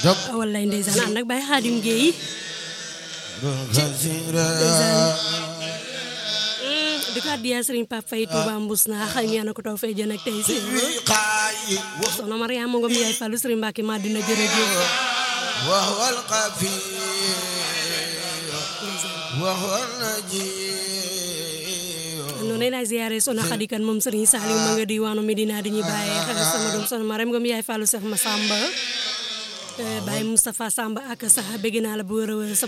wallaay ndeysaan ànd ak Baye Xaadim Gueye di ko addiya Sëriñ Pape Faye Touba Mbous na xay ñaan ko taw fay jën ak tey si soxna Mariama Ngom yaay Fallu Sëriñ Mbàkke Madina jërëjëf وهو القفي وهو النجي noonu lay ziyaare soxna Xadi Kan moom Sëriñ Saaliw ma nga diwaanu Medina di ñu bàyyee xel sama doom soxna Mariam Ngom yaay Fallu Seex Masamba Baye Moustapha Samba ak sax bëgg naa la bu wër a wër